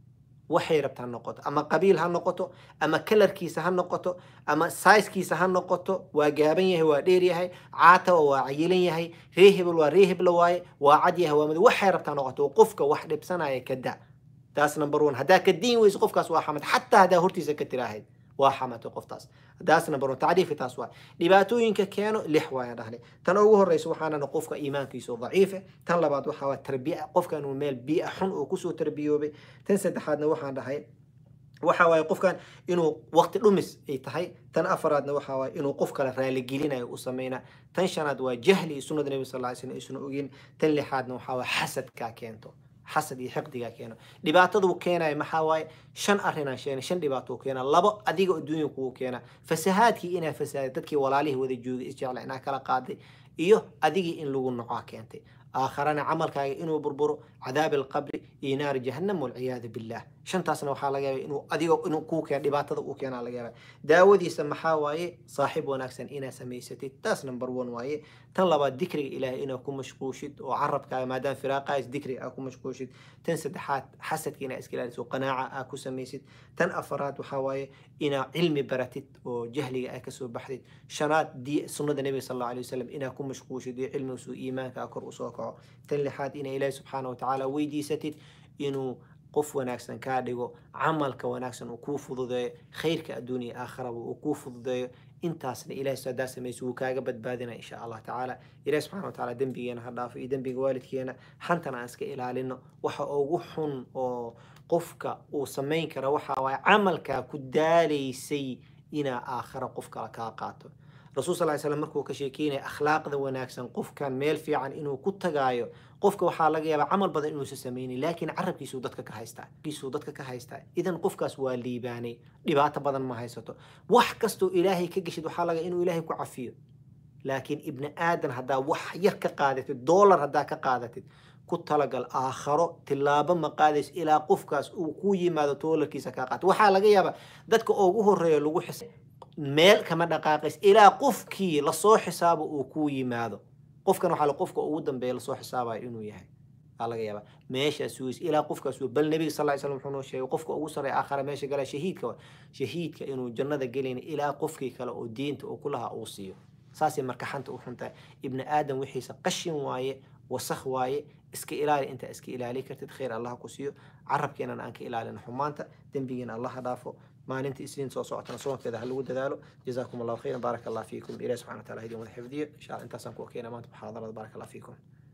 waxay rabta ha noqoto ama qabiil ha noqoto ama kalarkiisa ha noqoto ama saiskiisa ha noqoto waa gaaban yahay waa dheer yahay caatawa waa cayilan yahay ree hebel waa ree hebla waaye waa cad yahay waa mid waxay rabta ha noqoto qofka wax dhibsanaya ka da taas number one haddaa ka diin weyso qofkaas waa xamad xataa haddaa hortiisa ka tiraahayd waa xamatay qoftaas taas number one tacriifi taas waa dhibaatooyinka keeno lix waayaan dhahnay tan ugu horeysa waxaana qofka iimaankiisa daciife tan labaad waxaa waa tarbiya qofkan uu meel biia xun uu kusoo tarbiyoobay tan saddexaadna waxaan dhahay waxa waaye qofkan inuu waqti dhumis ay tahay tan afaraadna waxa waaye inuu qof kale raaligelinayo u sameynaa tan shanaad waa jahli iyo sunnada nebi sal lla ly slam isuna ogin tan lixaadna waxaa waaye xasadkaa keento xasad iyo xiqdigaa keeno dhibaataduu keenayo maxaa waaye shan arrinaan sheegnay shan dhibaato u keena labo adiga adduunya kugu keena fasahaadkii inaa fasaaday dadkii walaalihii wada joogay isjecla inaa kala qaaday iyo adigii in lagu nocaa keentay aakharana camalkaaga inuu burburo cadaabi alqabri iyo naari jahannam walciyaadu billah shantaasna waxaa laga yaaba inuu adiga inuu kuu keeno dhibaatada uu keenaa laga yaaba daawadiisa maxaa waaye saaxiib wanaagsan inaa samaysatid taas number one waaye tan labaad dikriga ilaahay inaa ku mashquushid oo carabkaaga maadaama firaaqaas dikriga aa ku mashquushid tan saddexaad xasadka inaa iska ilaaliso qanaaca aa ku samaysid tan afaraad waxaa waaye inaa cilmi baratid oo jahliga aa kasoo baxdid shanaad di sunnada nebiga sal alla alay wasalam inaa ku mashquushid iyo cilmiga suu iimaanka kor usoo kaco tan lixaad inaa ilaahi subxaana watacaala weydiisatid inuu qof wanaagsan kaa dhigo camalka wanaagsan uu kuu fududeeyo khayrka adduun iyo aakhiraba uu kuu fududeeyo intaasna ilahay hadaa samayso wuu kaaga badbaadina insha allah tacaala ilahi subxana wa taala dembigeena ha dhaafo iyo dembiga waalidkeena xantana aan iska ilaalino waxa ugu xun oo qofka uu samayn kara waxa waaye camalkaa ku daalaysay inaa aakhira qof kale kaa qaato rasuul sal ly slam markuu ka sheekeynaya akhlaaqda wanaagsan qofkan meel fiican inuu ku tagaayo qofka waxaa laga yaabaa camal badan inuusa samaynin laakiin carabkiisuu dadka ka haystaa kiisuu dadka ka haystaa idan qofkaas waa liibaanay dhibaato badan ma haysato wax kastoo ilaahay ka geshid waxaa laga inuu ilaahay ku cafiyo laakiin ibni aadan haddaa wax yar ka qaadatid doolar haddaa ka qaadatid ku talagal aakharo tilaabo ma qaadays ilaa qofkaas uu ku yimaado doolarkiisa kaa qaato waxaa laga yaabaa dadka ugu horeeya lagu xis meel kama dhaqaaqays ilaa qofkii lasoo xisaabo uu ku yimaado qofkan waxaa qofka ugu dambeeya lasoo xisaabayo inuu yahay aa laga yaabaa meeshaas sugays ilaa qofkaas bal nebiga sal ly slam wuxuu noo sheegay qofka ugu sarreeya aakhara meesha gala shahiidka shahiidka inuu jannada gelayna ilaa qofkii kale oo diinta uu ku lahaa uu siiyo saasay marka xanta u xuntahay ibni aadam wixiisa qashin waaye wasakh waaye iska ilaali intaa iska ilaali kartid khayr allah ku siiyo carabkeenana aan ka ilaalina xumaanta dembigeena allah ha dhaafo maalinta isniin soo socotana soonkeeda ha lagu dadaalo jazaakum allahu khayran baaraka allah fiikum ilahi subxana wataala idin wada xifdiyo insha allah intaasaan ku okeena maanta muxaadarada baaraka allah fiikum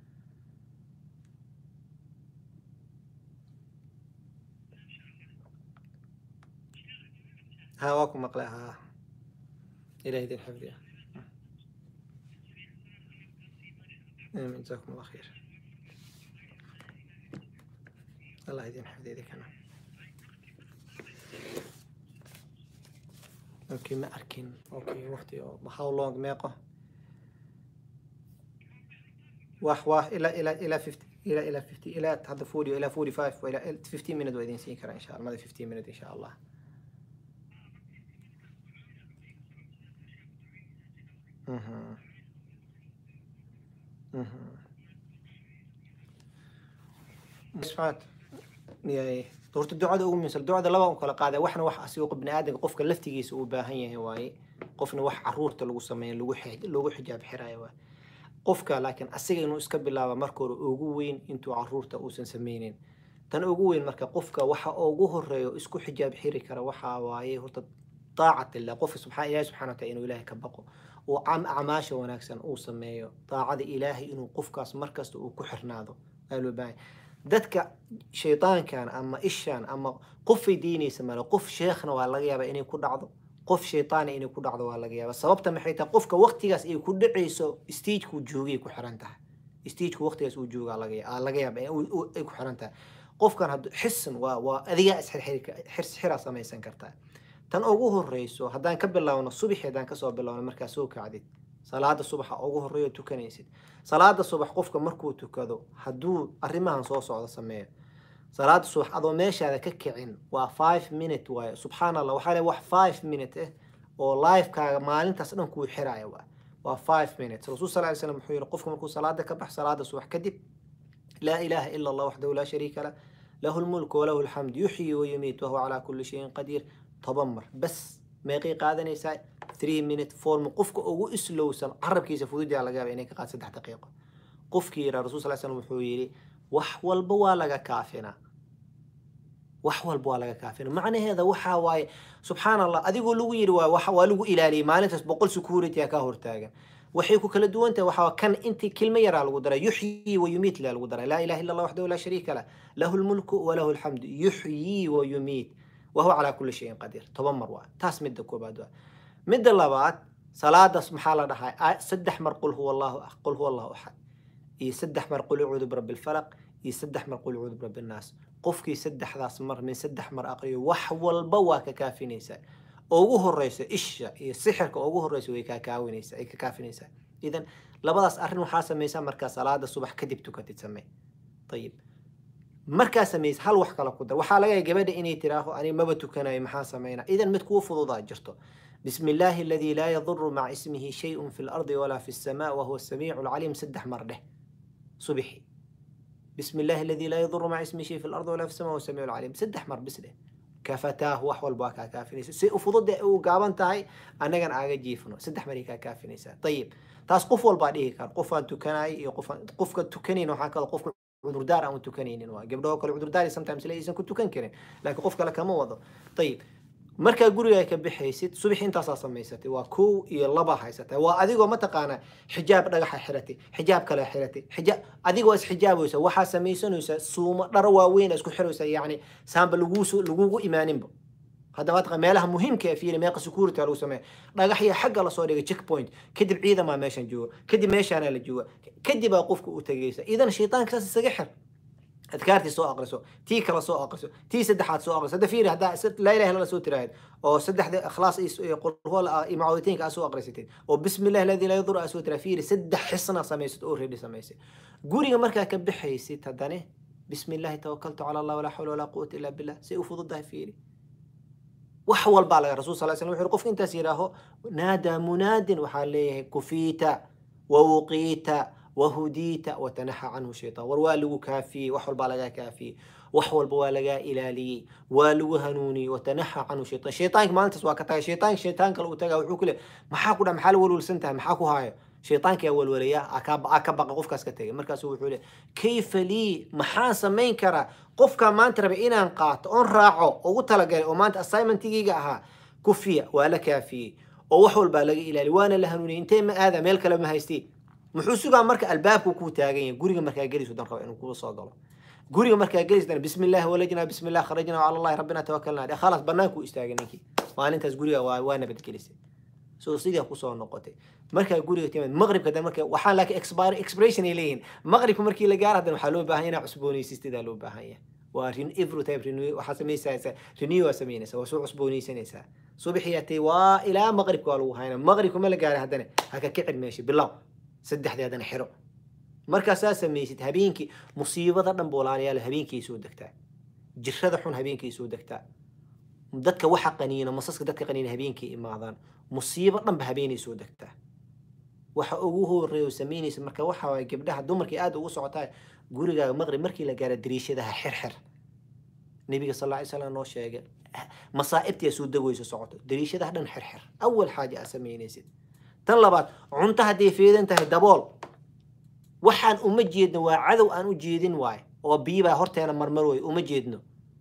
ها واكم مقلع ها إلهي دين حفظي آمين جزاكم الله خير الله يدين حفظي ذيك أنا اوكي ما اركن اوكي وقتي بحاول لونج ميقه واح واح الى الى الى 50 إلى إلى 50 إلى هذا 40 إلى 45 وإلى 15 minute وإذن سيكرا إن شاء الله ماذا 15 minute إن شاء الله مهم. مهم. سمعت yahay horta ducada ugu muhiimsan ducada laba u kala qaada waxna wax asigo bini aadamka qofka laftigiisa uu baahan yahay waaye qofna wax caruurta lagu sameeyo lagu xij- lagu xijaab xiraayo waaye qofka laakiin asiga inuu iska bilaaba marka hore ugu weyn intuu caruurta uusan sameynin tan ugu weyn marka qofka waxa ugu horeeyo isku xijaab xiri kara waxa waaye horta طاعة الله قف سبحان الله سبحانه وتعالى إنه إلهي كبقه وعم أعماش ونكسن أو سميه طاعة إلهي إنه قف كاس مركز وكحر ناضو قالوا باي dadka shaytaankan ama ishaan ama qofay diinaysa male qof sheekhna waa laga yaabaa inay ku dhacdo qof shaytaana inay ku dhacdo waa laga yaabaa sababta maxay tahay qofka waqtigaas ay ku dhacayso stagekuu joogay ku xiran tahay stageka waqtigaas uu joogaa laga ya- aa laga yaaba in uu- uu- ay ku xiran tahay qofkan haddu xisan waa waa adigaa isxirxiraa samaysan kartaa tan ugu horeyso haddaan ka bilaawno subaxi haddaan kasoo bilaawno markaa soo kacdid salaada subaxa ugu horeeyo tukanaysid salaada subax qofka markuu tukado hadduu arrimahan soo socdo sameeyo salaada subax adoo meeshaada ka kicin waa five minute waaye subxaan allah waxaa le wax five minute ah oo livekaaga maalintaas dhan kuu xiraya waa waa five minutes rasuul sal ly slam wuxuu yihi qofka markuu salaada ka bax salaada subax kadib laa ilaaha ila allah waxdahu laa shariika lah lahu lmulku walahu alxamd yuxyi wayumiit wahuwa calaa kulli shayin qadiir toban mar bas meeqay qaadanaysaa three minute form qofka ugu islowsan carabkiisa fududaa laga yaaba inay ka qaad saddex daqiiqo qofkii yiraa rasul sal slam wuxuu yidhi wax walba waa laga kaafinaa wax walba waa laga kaafina macnaheeda waxaa waaye subxaan allah adigoo lagu yidhi waa waxa- waa lagu ilaaliyay maalintaas boqol security aa ka hortaagan waxay ku kala duwan tahay waxaa kan intii kilmo yaraa lagu daray yuxyii wa yumiit laa lagu daray laa ilaha illa allah waxdahu laa shariika lah lahu lmulku walahu alxamdu yuxyii wa yumiit wahuwa calaa kulli shayin qadiir toban mar waa taas midda koobaad waa midda labaad salaadaas maxaa la dhahaa Aa- saddex mar qul huwa allahu ah qul huwa allahu axad iyo saddex mar qul ucuudu birabbi lfalaq iyo saddex mar qul ucuudu birabbi nnaas qofkii saddexdaas mar min saddex mar aqriyo wax walba waa ka kaafinaysaa ugu horeysa isha iyo sixirka ugu horeysa way kaa kaawinaysaa ay ka kaafinaysaa idan labadaas arrin waxaa samaysaa markaa salaada subax kadib tukatid samee ayib markaa samaysa hal wax kale ku dar waxaa laga yaaba gabadha inay tiraaho ani maba tukanayo maxaa sameynaa idan mid kuu fududaa jirto بسم الله الذي لا يضر مع اسمه شيء في الأرض ولا في السماء وهو السميع العليم سدح مرة صبحي بسم الله الذي لا يضر مع اسمه شيء في الأرض ولا في السماء وهو السميع العليم سدح مر بسله كفتاه وحول باكا كافينيسا سي افضل وقابن تاي انا كان اغا جيفنو سدح مريكا كافينيسا طيب تاس قف والبا ديه كان قف ان تكناي iyo qof qofka tukaneen waxa kale qofka cudurdaar aan tukanaynin waa gabdhaha kale cudurdaar sometimes leeysan ku tukan karin laakiin qof kale kama wado طيب markaa guriga ka bixaysid subax intaasaa samaysatay waa kow iyo laba haysatay waa adigoo mataqaana xijaab dhagaxa xiratay xijaab kale xiratay xijaab adigoo isxijaabaysa waxaa samaysanaysa suumo dharo waaweyn isku xiraysa yacni saanba laguuso lagugu imaaninba haddaba mataqaa meelaha muhiimka ee fiiri meeqa security lagu sameeya dhagaxya xagga lasoo dhigay checkpoint kadib ciidamaa meeshan jooga kadib meeshaana la jooga kadibaa qofka u tagaysa idan shaytaanka saas isaga xir adkaartii soo aqriso tii kale soo aqriso tii saddexaad soo aqriso hadda fiiri haddaa laa ilaha illa soo tiraahid oo saddexda ikhlaas iyo qulhuwal iyo macaawitiinka aa soo aqrisatid oo bismi illahi aladi laa yadur aa soo tiraa fiiri saddex xisna samaysad oo reedi samaysay guriga markaa ka bixaysid haddane bismi illahi tawakaltu cala allah walaa xawla walaa quwata illa billah say u fududahay fiiri wax walbaa laga rasul sal slam wuxuu qofka intaas yidhaaho naadaa munaadin waxaa leeyahay kufiita wawuqiita وهديت وتنحى عنه الشيطان والوالو كافي وحول بالغا كافي وحول بوالغا إلالي والو هنوني وتنحى عنه الشيطان شيطانك ما انت سواك تاي شيطانك شيطانك لو تاغا وحو كله محاكو دا محال ولول سنتها محاكو هاي شيطانك يا ولوليا اكاب اكاب قفكاس كتاي مركاس وحو له كيف لي محا سمين كرا قفكا ما انت ربي inaan qaato on raaco ugu talagalay oo maanta assignmentigayga ahaa kufiya waa la kaafiyey oo wax walbaa laga ilaali waana la hanuuniyay intee ma aada meel kale ma haystiin muxuu sugaa marka albaabku kuu taagan yahay guriga markaa gelayso dan raba inuu kuu soo galo guriga markaa gelayso dan bismi illaahi walajnaa bismi illah kharajnaa cala allahi rabbina tawakalnaa dhe khalaas bannaankuu istaagay ninkii maalintaas guriga waa waa nabadgelisay so sidii kusoo noqotay markaa guriga timid maqribka dan marka waxaan laakiin expire expiration ay leeyihiin maqribka markii la gaaro hadan waxaa loo baahan inaa cusboonaysistidaa loo baahan yahay waa every type renew waxaa samaysaysaa renew waa samaynaysaa waa soo cusboonaysanaysaa subaxii atay waa ilaa maqribka waa lagu haynaa maqribka ma la gaaray haddana ha ka kicin meesha bilow saddexdii haddana xiro markaasaa samaysid habeenkii musiibada dhan boolaalayaal habeenkii soo degtaa jirada xun habeenkii soo degtaa dadka waxa qaniina masaska dadka qaniina habeenkii imaadaan musiibo dhanba habeenay soo degtaa waxa ugu horeeyo samaynaysa marka waxa waay gabdhaha dumarkii aad ugu socotaa gurigaaga maqrib markii la gaaro dariishadaha xirxir nabiga sal ly slam noo sheegay masaa'ibtii soo degayso socoto dariishadaha dhan xirxir awal xaaja aa samaynaysid tan labaad cunto hadday feedan tahay dabool waxaan uma jeedno waa cadow aan u jeedin waay oo biyibaa horteena marmar way uma jeedno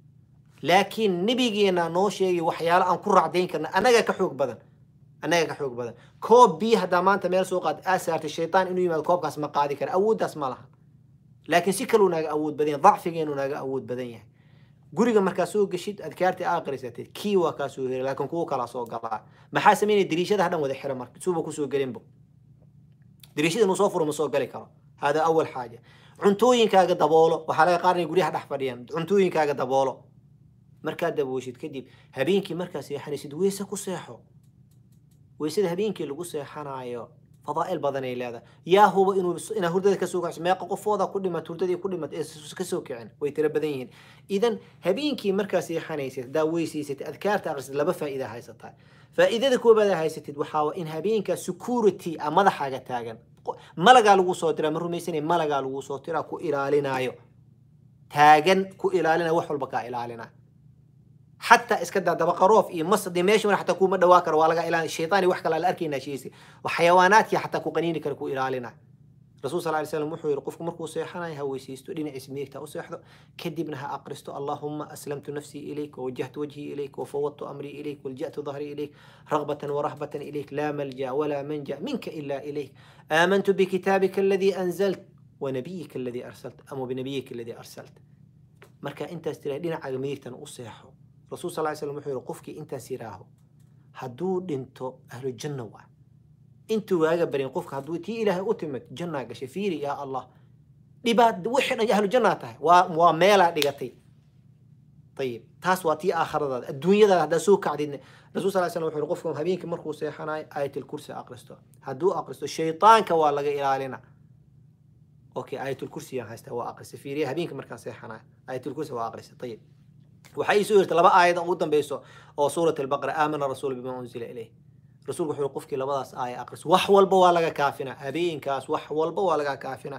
laakiin nebigeena noo sheegay waxyaalo aan ku raacdayn karna annaga ka xoog badan annaga ka xoog badan koob biyo haddaa maanta meel soo qaad aa saartay shaytaan inuu yimaado koobkaas ma qaadi kara awooddaas ma lahan laakiin si kaluu naaga awood badan yahay dacfigeenu naaga awood badan yahay guriga markaa soo geshid adkaartii aa aqrisatid kii waa kaa soo heri laakiin kuwa kalaa soo galaa maxaa samaynaya dariishadaha dhan wada xira marka suuba kusoo gelinbo dariishada inuu soo furo ma soo gali karo hada awal xaaja cuntooyinkaaga daboolo waxaa laga qaarnaya guryaha dhex fadhiyaan cuntooyinkaaga daboolo markaad dabooshid kadib habeenkii markaa seexanaysid weyse ku seexo weysada habeenkii lagu seexanayo fadaa'il badanay leedahay yaa huba inuu inaa hurdada kasoo kacso meeqa qofooda ku dhimat hurdadii ku dhimat ee kasoo kicin way tiro badan yihiin idan habeenkii markaa seexanaysid haddaa weysaysid adkaarta akhrisid laba faa'iida haysataa faa'iidada koobaad aa haysatid waxaa waa in habeenkaa security a madaxaaga taagan malagaa lagu soo diraa ma rumaysanay malagaa lagu soo diraa ku ilaalinaayo taagan ku ilaalinayo wax walba kaa ilaalinaa حتى اسكدا دبقروف اي مصدي ماشي ولا حتى كو ما دواكر ولا الى الشيطان وحكى لا اركينا شيء وحيوانات حتى كو قنيني كركو الالنا رسول صلى الله عليه وسلم وحو يرقفكم مركو سيحنا هويسيستو دين اسميك تا وسيحدو كدبنها اقرستو اللهم اسلمت نفسي اليك ووجهت وجهي اليك وفوضت امري اليك ولجأت ظهري اليك رغبة ورهبة اليك لا ملجا ولا منجا منك الا اليك امنت بكتابك الذي انزلت ونبيك الذي ارسلت ام بنبيك الذي ارسلت مركا انت استري دين عقميتنا وسيحو rasuul sal ly slam wuxuu yihi qofkii intaas yiraaho hadduu dhinto ahlu janna waa intuu waaga barin qofka hadduu tii ilaahay u timid jannaa gashay fiiri yaa allah dhibaat wixii dhan ahlu jannaa tahay waa waa meelaa dhigatay ayib taas waa tii aakhiradaada adduunyadaada haddaa soo kacdidna rasuul sal slam wuxuu yihi qofka habeenkii markuu seexanayo aayatul kursi aqristo hadduu aqristo shaytaanka waa laga ilaalina okay aayatul kursi yaan haystaa waa aqrisa fiiriya habeenkii markaan seexanayo aayatul kursi waa aqrisa ayib waxay ii soo yirtay laba aayad ugu dambeyso oo suurat albaqara aamana rasuulu bima unzila ilayh rasuulku wuxuu qofkii labadaas aaya aqris wax walba waa laga kaafina habeenkaas wax walba waa laga kaafina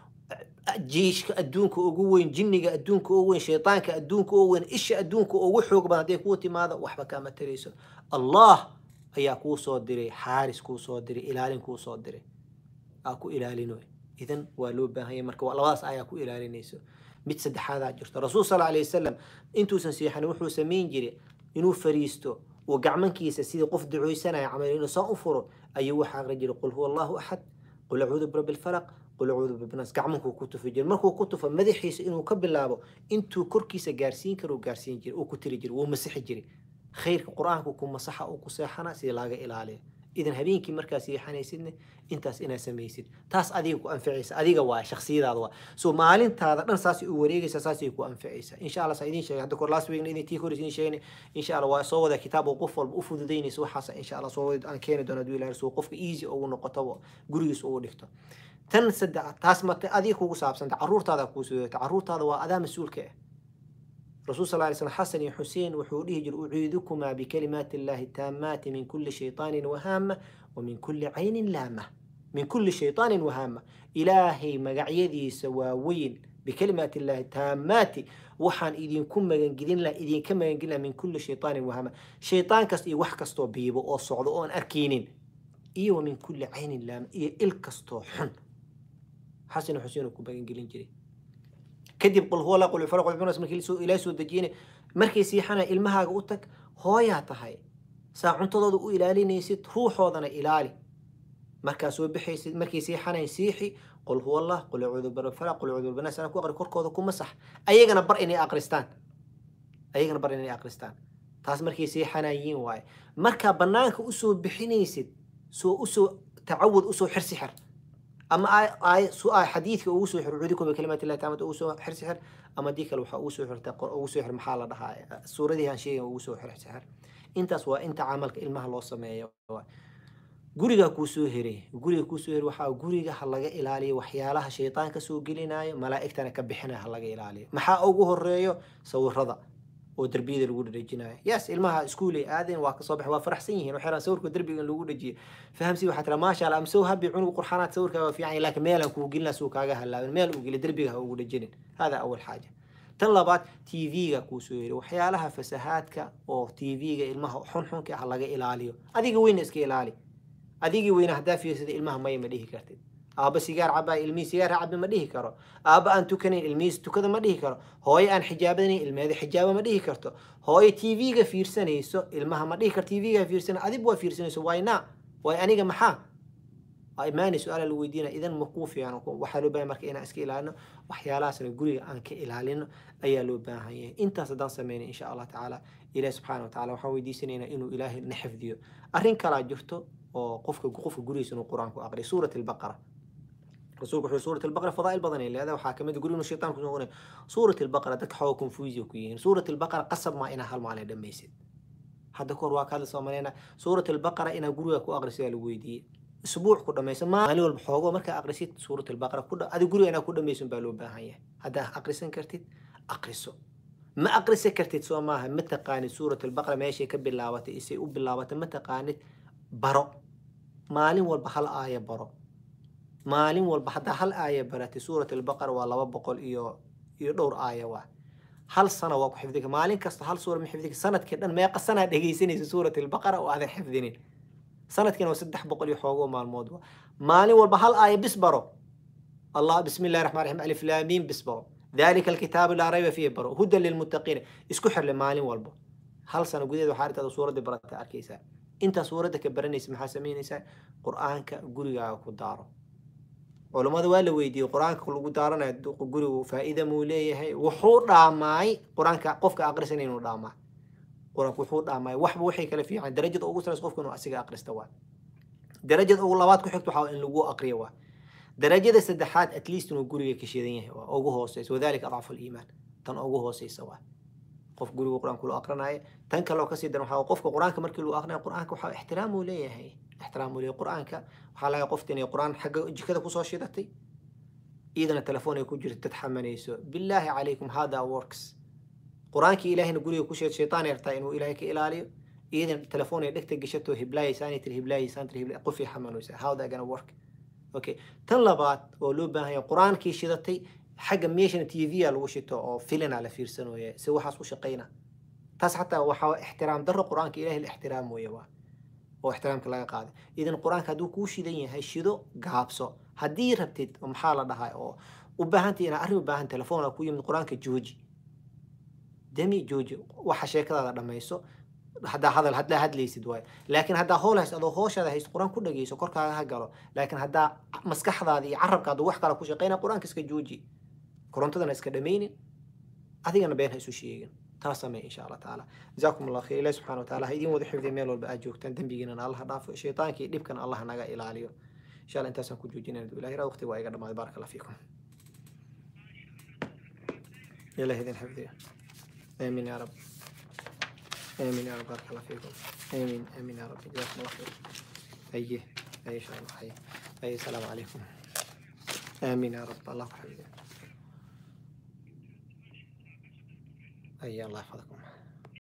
jiishka adduunka ugu weyn jinniga adduunka ugu weyn shaytaanka adduunka ugu weyn isha adduunka ugu xoog badan hadday kuu timaado waxba kaama tarayso allah ayaa kuu soo diray xaaris kuu soo diray ilaalin kuu soo diray aa ku ilaalinoy idan waa loo baahanya marka labadaas ayaa ku ilaalinayso mid saddexaadaa jirto rasuul sal alay wasalam intuusan seexanin wuxuu samayn jiray inuu fariisto uu gacmankiisa sidii qof duceysanaya camal inuu saa u furo ayuu waxaa aqri jiray qul huwa allahu axad qul acuudu birabbi lfalaq qul acuudu birabbi gacmankuu ku tufi jiray markuu ku tufo madaxiisa inuu ka bilaabo intuu korkiisa gaarsiin karo gaarsiin jiray uu ku tiri jiray wuu masixi jiray khayrka qur-aanku ku masaxa uu ku seexana sidii laaga ilaaliya idan habeenkii markaa seexanaysidna intaas inaad samaysid taas adiga ku anficaysa adiga waa shaksiyadaada waa so maalintaada dhan saasay u wareegaysa saasay ku anficaysa insha allah saa idin sheegay hadda kor last weekna idin tii horis idin sheegnay insha allah waa soo wada kitaab oo qof walba u fududaynaysa waxaas insha allah soo wada aan keeni doono haduu ilahay soo qofka easy ugu noqoto gurigiisa ugu dhigto tan saddex taas mate adiga kugu saabsanta caruurtaada kuu soo caruurtaada waa adaa mas-uulka ah رسول صلى الله عليه وسلم حسن حسين وحوله أعيذكما بكلمات الله التامات من كل شيطان وهامة ومن كل عين لامة من كل شيطان وهامة إلهي مقعيدي سواوين بكلمات الله التامات وحان إذن كم مجنجدين لا إذن كم مجنجدين من كل شيطان وهامة شيطان كس إي وحكستو بيبو أو صعدون أركينين إي ومن كل عين لامة إي إلكستو حن حسن حسين وكم مجنجدين جري kadib qul huwa la qul falaq qul binas markii soo ilaa soo dajiyeen markii siixana ilmahaaga u tag hooyaa tahay saa cuntadooda u ilaalinaysid ruuxoodana ilaali markaa soo bixaysid markii siixanayn siixi qul huwa allah qul acuudu birafalaq qul acuudu binas ana ku aqri korkooda ku masax ayagana bar inay aqristaan ayagana bar inay aqristaan taas markii siixanayiin waaye markaa banaanka usoo bixinaysid soo usoo tacawud usoo xirsi xir ama ay su-aal xadiidka ugu soo xir cuudikum bikalimaati llahi taamad ugu soo xirsi xir ama dii kale waxaa ugu soo xirta ugu soo xir maxaa la dhahaa suuradii aan sheegan ugu soo xirsi xir intaas waa inta camalka ilmaha loo sameeyo gurigaa kuu soo heray guriga kuu soo heray waxaa guriga ha laga ilaaliyo waxyaalaha shaytaan ka soo gelinayo malaa'igtana ka bixinayo ha laga ilaaliyo maxaa ugu horeeyo sawirada oo derbiyada lagu dhejinayo yes ilmaha iskuulay aadeen waa kasoo baxay waa faraxsan yihiin waxay rabaan sawirka derbiga in lagu dhejiyo fahamsi waxaa tira maasha allah am so happy cunug qurxanaad sawirkaa waa fiican yahay, laakiin meelaan kuu gelina suu kaaga halaabin meel uu geli derbiga ha ugu dhejinin hada awal xaaja tan labaad tv-ga kuu soo yiri waxyaalaha fasahaadka oo tv-ga ilmaha xunxunka ah laga ilaaliyo adiga weyna iska ilaali adigii weyna haddaa fiirsada ilmaha maya ma dhihi kartid aabba sigaar cabaa ilmihii sigaar cabi ma dhihi karo aabba aan tukanayn ilmihiis tukada ma dhihi karo hooyo aan xijaabanayn ilmeeda xijaaba ma dhihi karto hooyo tv-ga fiirsanayso ilmaha ma dhihi karto tv-ga fiirsana adigu waa fiirsanayso wayna waay aniga maxaa waa imaanay su-aala la weydiina idan ma kuu fiican waxaa loo baahan marka inaan iska ilaalino waxyaalahaasna guriga aan ka ilaalino ayaa loo baahan yahay intaas haddaan sameynay insha allah tacaala ilahi subxaana wa tacala waxaan weydiisanaynaa inuu ilaahay na xifdiyo arrin kalaa jirto oo qofka qofka gurigiisa inuu qur-aanku aqriyo suurat albaqara rasuulku wuxuu suurat albaqara fadaa'il badan ay leedahay waxaa kamid guriga inuu shaytaan kusoo noqonay suurat albaqara dadka xooga confusia ku yihiin suurat albaqara qasab maa inaa hal maalin dhammaysid hadda kahor waa ka hadla soomaleyna suurat albaqara inaa guriga ku aqrisidaa lagu weydiiyey اسبوع كل ما يسمى مالي والبحوغو مركا اقرسيت سورة البقرة كل هذه قولي انا كل ما يسمى بالو باهية هذا اقرسن كرتيت اقرسو ما اقرس كرتيت سو ماها متى قانت سورة البقرة ماشي كبلاوة اسي وبلاوة متى قانت برو مالي والبحل آية برو مالي والبحل هل آية براتي سورة البقرة ولا بقول إيو إيو دور آية واحد هل سنة واقو حفظك مالين كست هل سورة من حفظك سنة كده ما يقصنا دقيسيني سورة البقرة وهذا حفظني sanadkiina waa saddex boqol iyo xoogoo maalmood wa maalin walba hal aaya bis baro allah bismi illahi raxmaan raxiim alif laamiin bis baro dalika alkitaabu laa rayba fiihi baro hudan lilmuttaqiina isku xirle maalin walba hal sano gudaheed waxaa arrintaada suuradda barata arkaysaa intaa suuradda ka baranaysa maxaa samaynaysaa qur-aanka gurigaaga ku daaro culammada waa la weydiiyey qur-aanka lagu daaranayo gurigu faa'iida muu leeyahay wuxuu dhaamaay qur-aanka qofka aqrisan inuu dhaamaa quraanku wuxuu dhaamay waxba waxay kala fiican darajada ugu sareysa qofka inuu asiga aqrista waa darajada ugu labaad ku xigta waxaa in lagu aqriyo waa darajada saddexaad at least inuu guriga ka shidan yahay waa ugu hooseysa wadalika adcafu liimaan tan ugu hooseysa waa qof guriga qur-aanku loo aqrinaayo tan kaloo kasii daran waxaa qofka qur-aanka markii loo aqrinayo qur-aanka waxaa ixtiraam uu leeyahay ixtiraam uu leeyahay qur-aanka waxaa laga qofta inay qur-aan xagga jikada kusoo shidatay iyadana telefoon ay ku jirto dad xamanayso billaahi calaykum hada works qur-aankii ilaahayna guriga ku sheed shaytaan yartaa inuu ilaahay ka ilaaliyo iyadan telefoon ay dhegta gashato hiblaayaysaanay tiri hiblaayaysan tiri hibla qofii xamanaysa how that gonna work okay tan labaad oo loo baahan yahay qur-aankii shidatay xagga meeshana t v a lagu shito oo filina la fiirsanooya si waxaas u shaqayna taas xataa waxaa ixtiraam darro qur-aanka ilaahay la ixtiraam mooye waa oo ixtiraamka laga qaaday idan qur-aanka hadduu kuu shidan yahay shido gaabso haddii rabtid maxaa la dhahaa oo u baahantay inaa arrin u baahan telefoon ku yimid qur-aanka jooji demi jooji waxa sheekadaada dhamayso haddaa hadal haddaa hadlaysid waayo laakiin haddaa howl hayst adoo hooshaada hayst qur-aan ku dhageyso korkaaga ha galo laakiin haddaa maskaxdaada iyo carabkaada wax kale ku shaqeyna qur-aanka iska jooji korontadana iska dhameynin adigana been ha isu sheegin taas samee insha allah tacaala jazaakum allah khayr ilahi subxana wa taala ha idiin wada xifdiya meel walba aad joogtaan dembigiinana allah dhaafo shaytaankii dhibkana allah naga ilaaliyo insha allah intaasaan ku joojinayna ilahi raa waqti waa iga dhamaaday baaraka allah fiikum ilahi idin xifdiya آمين يا رب آمين يا رب بارك الله فيكم آمين آمين يا رب جزاكم الله خير أيه أي شاء الله حي أي السلام عليكم آمين يا رب الله يحفظكم أي الله يحفظكم